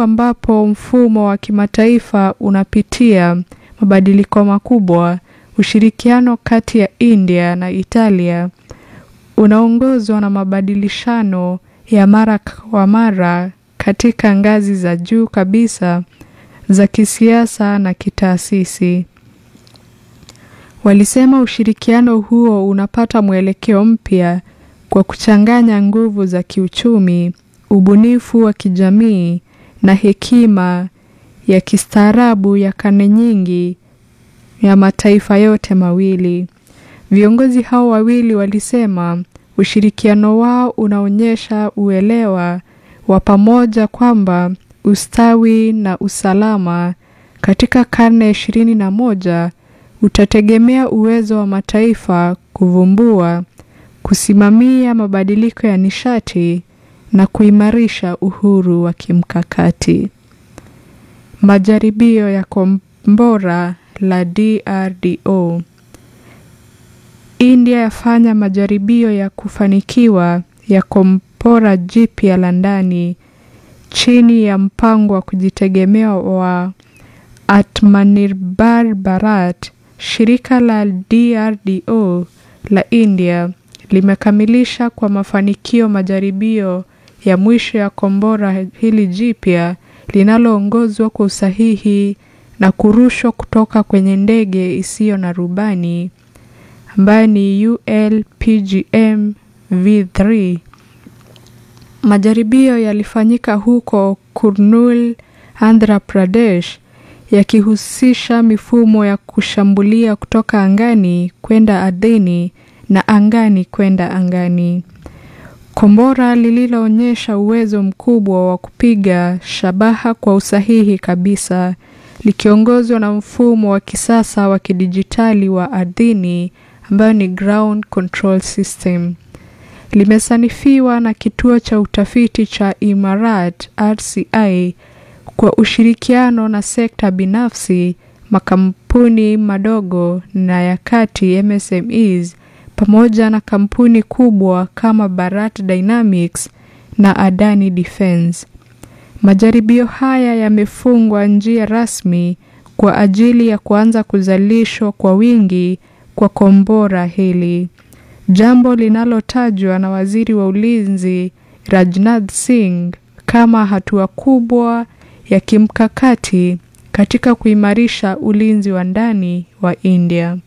ambapo mfumo wa kimataifa unapitia mabadiliko makubwa, ushirikiano kati ya India na Italia unaongozwa na mabadilishano ya mara kwa mara katika ngazi za juu kabisa za kisiasa na kitaasisi. Walisema ushirikiano huo unapata mwelekeo mpya kwa kuchanganya nguvu za kiuchumi, ubunifu wa kijamii na hekima ya kistaarabu ya karne nyingi ya mataifa yote mawili. Viongozi hao wawili walisema ushirikiano wao unaonyesha uelewa wa pamoja kwamba ustawi na usalama katika karne ya ishirini na moja utategemea uwezo wa mataifa kuvumbua, kusimamia mabadiliko ya nishati na kuimarisha uhuru wa kimkakati. Majaribio ya kombora la DRDO. India yafanya majaribio ya kufanikiwa ya kombora jipya la ndani chini ya mpango wa kujitegemea wa Atmanirbhar Bharat. Shirika la DRDO la India limekamilisha kwa mafanikio majaribio ya mwisho ya kombora hili jipya linaloongozwa kwa usahihi na kurushwa kutoka kwenye ndege isiyo na rubani ambayo ni ULPGM V3. Majaribio yalifanyika huko Kurnool, Andhra Pradesh, yakihusisha mifumo ya kushambulia kutoka angani kwenda ardhini na angani kwenda angani. Kombora lililoonyesha uwezo mkubwa wa kupiga shabaha kwa usahihi kabisa, likiongozwa na mfumo wa kisasa wa kidijitali wa ardhini ambayo ni ground control system. Limesanifiwa na kituo cha utafiti cha Imarat RCI kwa ushirikiano na sekta binafsi, makampuni madogo na ya kati MSMEs pamoja na kampuni kubwa kama Bharat Dynamics na Adani Defence. Majaribio haya yamefungwa njia rasmi kwa ajili ya kuanza kuzalishwa kwa wingi kwa kombora hili, jambo linalotajwa na Waziri wa Ulinzi Rajnath Singh kama hatua kubwa ya kimkakati katika kuimarisha ulinzi wa ndani wa India.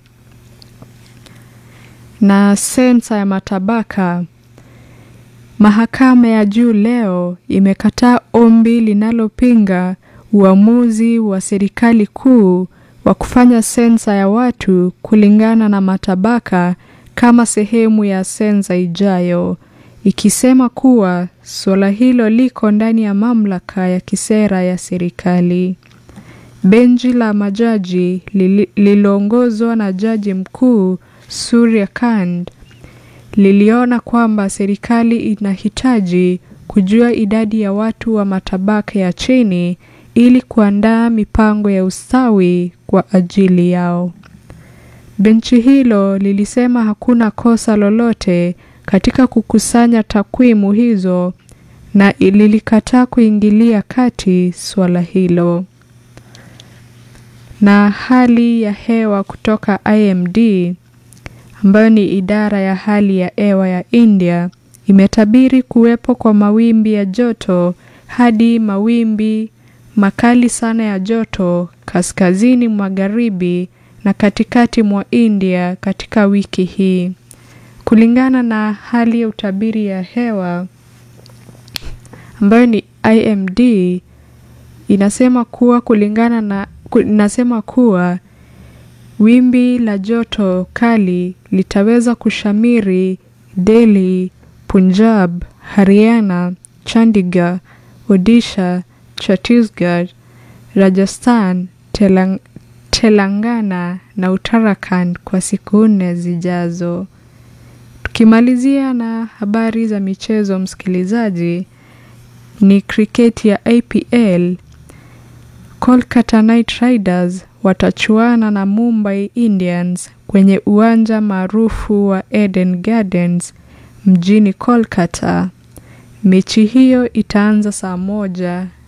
Na sensa ya matabaka. Mahakama ya juu leo imekataa ombi linalopinga uamuzi wa serikali kuu wa kufanya sensa ya watu kulingana na matabaka kama sehemu ya sensa ijayo, ikisema kuwa suala hilo liko ndani ya mamlaka ya kisera ya serikali. Benchi la majaji lililoongozwa na Jaji Mkuu Surya Kand liliona kwamba serikali inahitaji kujua idadi ya watu wa matabaka ya chini ili kuandaa mipango ya ustawi kwa ajili yao. Benchi hilo lilisema hakuna kosa lolote katika kukusanya takwimu hizo na lilikataa kuingilia kati suala hilo. Na hali ya hewa kutoka IMD ambayo ni idara ya hali ya hewa ya India imetabiri kuwepo kwa mawimbi ya joto hadi mawimbi makali sana ya joto kaskazini magharibi na katikati mwa India katika wiki hii. Kulingana na hali ya utabiri ya hewa ambayo ni IMD inasema kuwa kulingana na inasema kuwa wimbi la joto kali litaweza kushamiri Delhi, Punjab, Haryana, Chandigarh, Odisha, Chhattisgarh, Rajasthan, Telang Telangana na Uttarakhand kwa siku nne zijazo. Tukimalizia na habari za michezo, msikilizaji, ni kriketi ya APL. Kolkata Knight Riders watachuana na Mumbai Indians kwenye uwanja maarufu wa Eden Gardens mjini Kolkata. Mechi hiyo itaanza saa moja